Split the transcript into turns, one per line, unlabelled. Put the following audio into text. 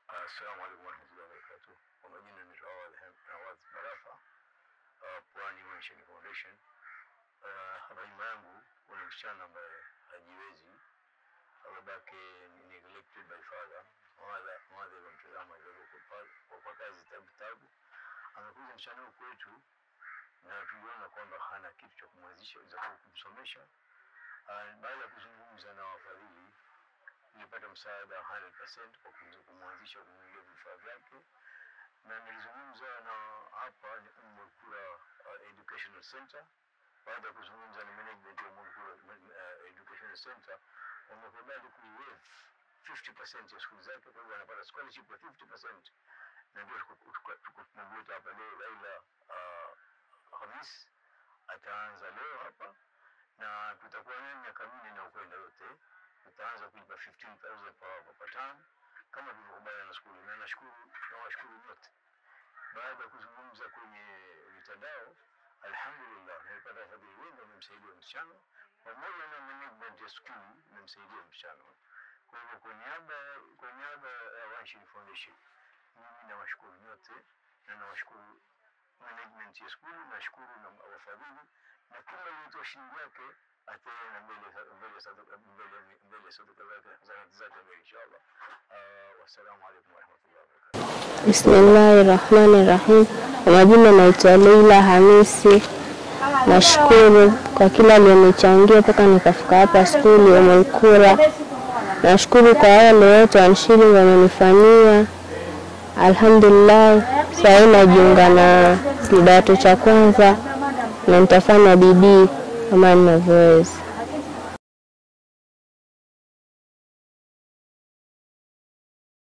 Assalamu alaikum warahmatullahi wabarakatuh. Kwa majina ni Nawaz Barafa, uh, Pwani Mission Foundation. Uh, hapa nyuma yangu kuna msichana ambaye hajiwezi, babake ni neglected by father. Mother mother alimtazama kwa kwa kazi tabu tabu. Amekuja msichana huyu kwetu na tuliona kwamba hana kitu cha kumwezesha za kumsomesha. Uh, baada ya kuzungumza na wafadhili nilipata msaada 100% kwa kumweza kumwanzisha kununulia vifaa vyake, na nilizungumza na hapa ni Ummul Qura uh, Educational Center. Baada ya kuzungumza na management ya Ummul Qura uh, Educational Center, wamekubali kuiwaive 50% ya skuli zake, kwa hivyo anapata scholarship ya 50%, na ndio tuko tunamleta hapa leo Laila uh, Hamis ataanza leo hapa na tutakuwa naye miaka minne na ukwenda yote tutaanza kulipa 15000 per per term kama tulivyokubaliana na skuli, na nashukuru nawashukuru wote. Baada ya kuzungumza kwenye mitandao, alhamdulillah, nilipata wafadhili wengi wamemsaidia msichana pamoja na management ya skuli imemsaidia msichana. Kwa hivyo kwa niaba kwa niaba ya One Shilling Foundation, mimi nawashukuru nyote na nawashukuru management ya skuli, nashukuru na wafadhili na kila aliyetoa shilingi yake ataenda mbele mbele sadaka mbele mbele sadaka zake zanati zake mbele inshallah. Uh, wassalamu alaikum warahmatullahi wabarakatuh.
Bismillahi rahmani rahim. Kwa majina naitwa Leila Hamisi. Nashukuru kwa kila aliyonichangia mpaka nikafika hapa skuli ya Ummul Qura. Nashukuru kwa wale wote wanshili wamenifanyia. Alhamdulillah, saa hii najiunga na kidato cha kwanza na nitafanya bidii kama ninavyoweza.